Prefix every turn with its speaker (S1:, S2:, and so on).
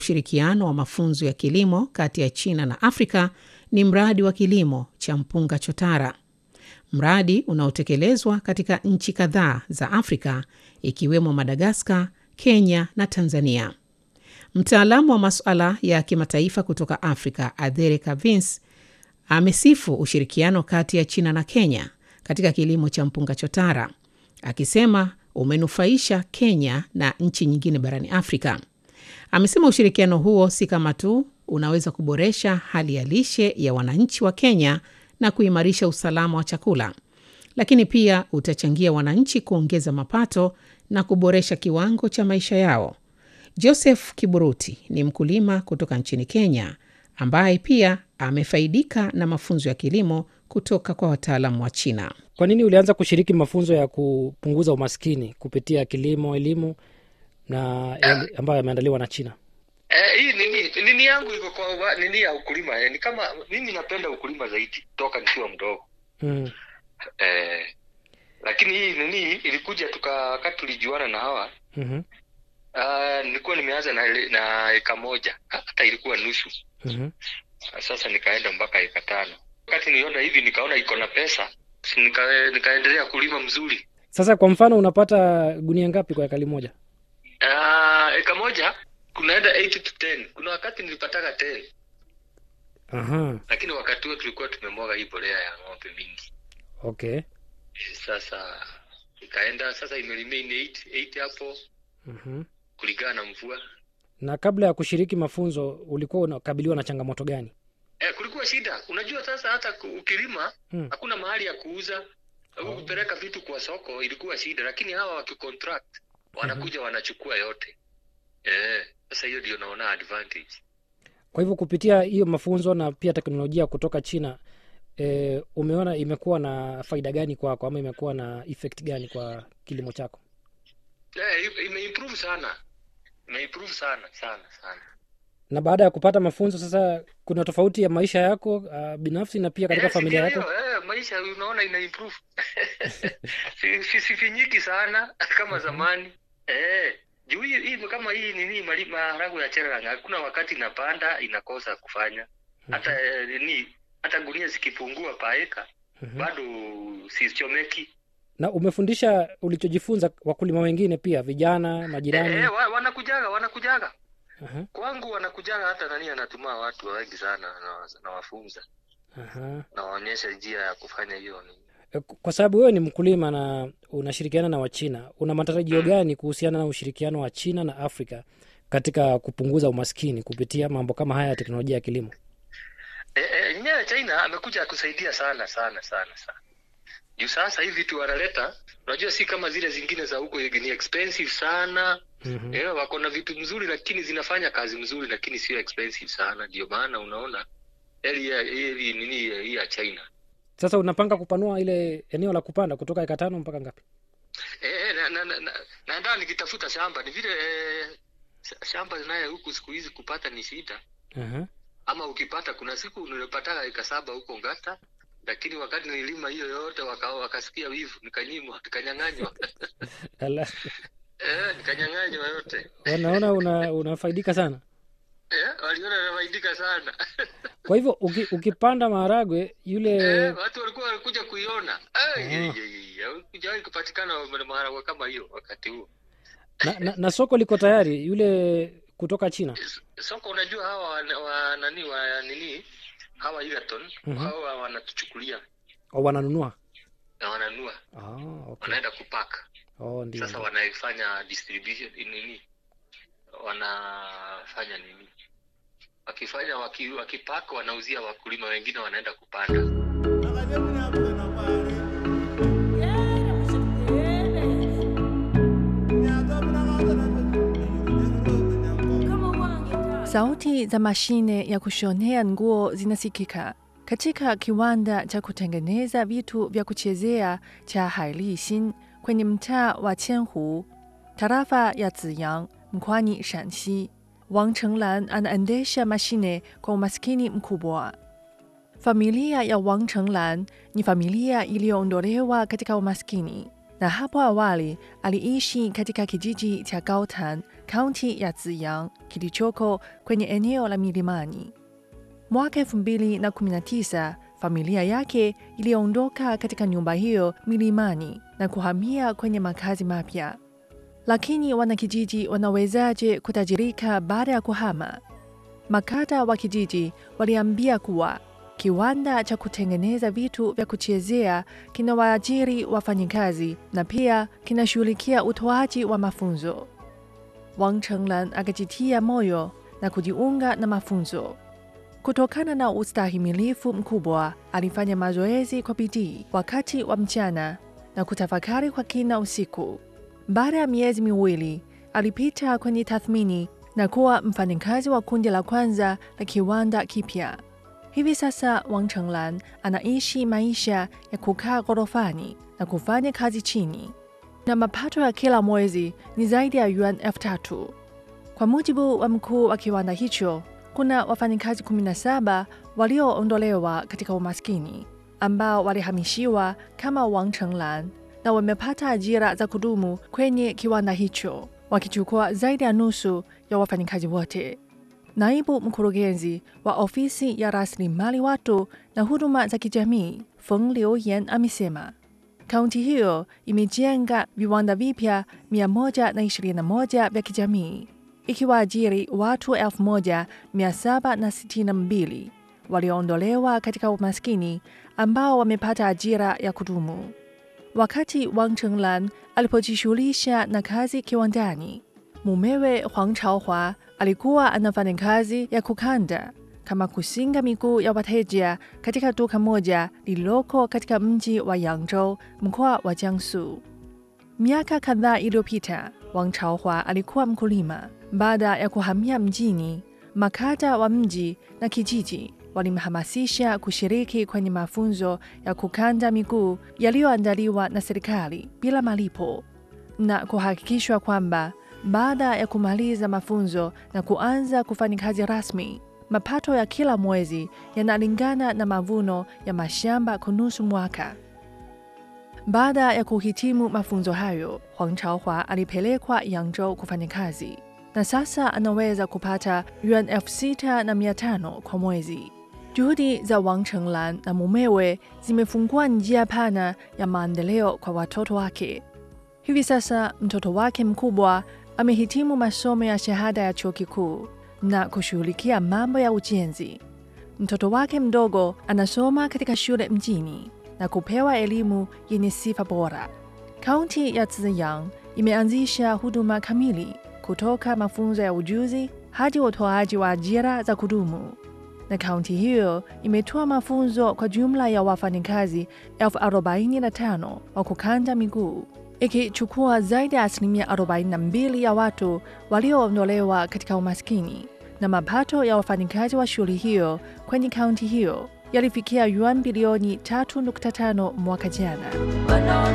S1: Ushirikiano wa mafunzo ya kilimo kati ya China na Afrika ni mradi wa kilimo cha mpunga chotara, mradi unaotekelezwa katika nchi kadhaa za Afrika ikiwemo Madagaskar, Kenya na Tanzania. Mtaalamu wa masuala ya kimataifa kutoka Afrika, Adhere Kavins, amesifu ushirikiano kati ya China na Kenya katika kilimo cha mpunga chotara, akisema umenufaisha Kenya na nchi nyingine barani Afrika. Amesema ushirikiano huo si kama tu unaweza kuboresha hali ya lishe ya wananchi wa Kenya na kuimarisha usalama wa chakula, lakini pia utachangia wananchi kuongeza mapato na kuboresha kiwango cha maisha yao. Joseph Kiburuti ni mkulima kutoka nchini Kenya ambaye pia amefaidika na mafunzo ya kilimo kutoka kwa wataalamu wa China.
S2: Kwa nini ulianza kushiriki mafunzo ya kupunguza umaskini kupitia kilimo, elimu na yale ambayo yameandaliwa na China?
S3: Eh, hii nini nini yangu iko kwa wa- nini ya ukulima eh, ni kama mimi napenda ukulima zaidi toka nikiwa mdogo
S2: Mm.
S3: eh, lakini hii nini ilikuja tuka wakati tulijuana na hawa
S2: mhm,
S3: uh, nilikuwa nimeanza na, ile- na eka moja hata ilikuwa nusu
S2: mhm.
S3: sasa nikaenda mpaka eka tano wakati niliona hivi nikaona iko na pesa nika, nikaendelea kulima mzuri
S2: Sasa kwa mfano unapata gunia ngapi kwa ekari moja?
S3: uh, eka moja kunaenda 8 to 10 kuna wakati nilipataka 10
S2: Aha,
S3: lakini wakati huo tulikuwa tumemwaga hii bolea ya ng'ombe mingi
S2: okay.
S3: sasa ikaenda sasa imeremain 8 8 hapo
S2: Mhm.
S3: kulingana na mvua
S2: Na kabla ya kushiriki mafunzo ulikuwa unakabiliwa na changamoto gani?
S3: eh, kulikuwa shida unajua sasa hata ku- ukilima
S2: Hmm.
S3: hakuna mahali ya kuuza au kupeleka vitu kwa soko ilikuwa shida lakini hawa wakicontract wanakuja wanachukua yote eh, sasa hiyo ndio naona advantage
S2: Kwa hivyo kupitia hiyo mafunzo na pia teknolojia kutoka China e, umeona imekuwa na faida gani kwako ama imekuwa na effect gani kwa kilimo chako?
S3: eh, imeimprove sana imeimprove sana sana sana
S2: Na baada ya kupata mafunzo sasa, kuna tofauti ya maisha yako uh, binafsi na pia katika
S3: Eh,
S2: familia
S3: sikia
S2: yako?
S3: hiyo, eh, maisha unaona ina improve si, si, sifinyiki sana kama zamani eh, juu hii hii kama hii nini mali- maharagwe ya cheranga hakuna wakati inapanda inakosa kufanya hata eh, nini hata gunia zikipungua paeka
S2: Mhm.
S3: bado sichomeki
S2: Na umefundisha ulichojifunza wakulima wengine pia, vijana, majirani?
S3: eh, wa, wanakujaga wanakujaga
S2: Aha,
S3: kwangu wanakujaga hata nani anatuma watu wengi sana na- nawafunza
S2: aha.
S3: nawaonyesha njia ya kufanya hiyo nini
S2: E, Kwa sababu wewe ni mkulima na unashirikiana na Wachina, una matarajio gani kuhusiana na ushirikiano wa China na Afrika katika kupunguza umaskini kupitia mambo kama haya ya teknolojia ya kilimo?
S3: E, e, yenyewe China amekuja kusaidia sana sana sana sana. Juu sasa hivi vitu wanaleta, unajua si kama zile zingine za huko ni expensive sana.
S2: Mhm.
S3: Eh, wako na vitu mzuri lakini zinafanya kazi mzuri lakini sio expensive sana. Ndio maana unaona heli ya heli nini hii ya China.
S2: Sasa unapanga kupanua ile eneo la kupanda kutoka eka tano mpaka ngapi?
S3: Eh, eh, na na na, na, na ndio nikitafuta shamba ni vile eh, sh- shamba naye huku siku hizi kupata ni shida.
S2: Aha.
S3: ama ukipata kuna siku nilipataka eka saba huko Ngata, lakini wakati nililima hiyo yote waka, wakasikia wivu, nikanyimwa, nikanyang'anywa
S2: Ala,
S3: eh, nikanyang'anywa yote
S2: wanaona una, unafaidika sana.
S3: eh, waliona nafaidika sana
S2: Kwa hivyo uki, ukipanda maharagwe yule
S3: eh, watu walikuwa walikuja kuiona
S2: Ah.
S3: kujawahi kupatikana maharagwe kama hiyo wakati huo.
S2: na, na, na soko liko tayari, yule kutoka China.
S3: S- Soko unajua hawa wa, wa nani wa nini hawa Egerton
S2: Mhm.
S3: hawa wanatuchukulia
S2: O, wananunua
S3: na wananua
S2: ah, okay.
S3: wanaenda kupack
S2: Oh, ndio.
S3: sasa wanaifanya distribution nini wanafanya nini wakifanya waki, wakipak wanauzia wakulima wengine wanaenda kupanda
S4: Sauti za mashine ya kushonea nguo zinasikika katika kiwanda cha kutengeneza vitu vya kuchezea cha Hailixin kwenye mtaa wa Qianhu, tarafa ya Ziyang, mkoani Shanxi. Wang Chenglan anaendesha mashine kwa umaskini mkubwa. Familia ya Wang Chenglan ni familia iliyoondolewa katika umaskini, na hapo awali aliishi katika kijiji cha Gaotan kaunti ya Ziyang kilichoko kwenye eneo la milimani. Mwaka 2019 familia yake iliondoka katika nyumba hiyo milimani na kuhamia kwenye makazi mapya. Lakini wanakijiji wanawezaje kutajirika baada ya kuhama? Makata wa kijiji waliambia kuwa kiwanda cha kutengeneza vitu vya kuchezea kinawaajiri wafanyikazi na pia kinashughulikia utoaji wa mafunzo. Wang Chenglan akajitia moyo na kujiunga na mafunzo. Kutokana na ustahimilifu mkubwa, alifanya mazoezi kwa bidii wakati wa mchana na kutafakari kwa kina usiku. Baada ya miezi miwili, alipita kwenye tathmini na kuwa mfanyakazi wa kundi la kwanza la kiwanda kipya. Hivi sasa Wang Chenglan anaishi maisha ya kukaa ghorofani na kufanya kazi chini, na mapato ya kila mwezi ni zaidi ya yuan elfu tatu. Kwa mujibu wa mkuu wa kiwanda hicho, kuna wafanyakazi 17 walioondolewa katika umaskini ambao walihamishiwa kama Wang Chenglan na wamepata ajira za kudumu kwenye kiwanda hicho, wakichukua zaidi ya nusu ya wafanyakazi wote. Naibu mkurugenzi wa ofisi ya rasilimali watu na huduma za kijamii Feng Liuyan amesema kaunti hiyo imejenga viwanda vipya 121 vya kijamii ikiwaajiri watu 1762 walioondolewa katika umaskini ambao wamepata ajira ya kudumu. Wakati Wang Chenglan alipojishughulisha na kazi kiwandani, mumewe Huang Chaohua alikuwa anafanya kazi ya kukanda kama kusinga miguu ya wateja katika duka moja lililoko katika mji wa Yangzhou, mkoa wa Jiangsu. Miaka kadhaa iliyopita, Wang Chaohua alikuwa mkulima. Baada ya kuhamia mjini, makata wa mji na kijiji walimhamasisha kushiriki kwenye mafunzo ya kukanda miguu yaliyoandaliwa na serikali bila malipo na kuhakikishwa kwamba baada ya kumaliza mafunzo na kuanza kufanya kazi rasmi, mapato ya kila mwezi yanalingana na mavuno ya mashamba kwa nusu mwaka. Baada ya kuhitimu mafunzo hayo, Huang Chaohua alipelekwa Yangzhou kufanya kazi na sasa anaweza kupata yuan elfu sita na mia tano kwa mwezi. Juhudi za Wang Chenglan na mumewe zimefungua njia pana ya maendeleo kwa watoto wake. Hivi sasa mtoto wake mkubwa amehitimu masomo ya shahada ya chuo kikuu na kushughulikia mambo ya ujenzi. Mtoto wake mdogo anasoma katika shule mjini na kupewa elimu yenye sifa bora. Kaunti ya Ziyang imeanzisha huduma kamili kutoka mafunzo ya ujuzi hadi utoaji wa ajira za kudumu, na kaunti hiyo imetoa mafunzo kwa jumla ya wafanyakazi elfu arobaini na tano wa kukanda miguu ikichukua zaidi ya asilimia 42 ya watu walioondolewa katika umaskini, na mapato ya wafanyakazi wa shughuli hiyo kwenye kaunti hiyo yalifikia yuan bilioni 3.5 mwaka jana.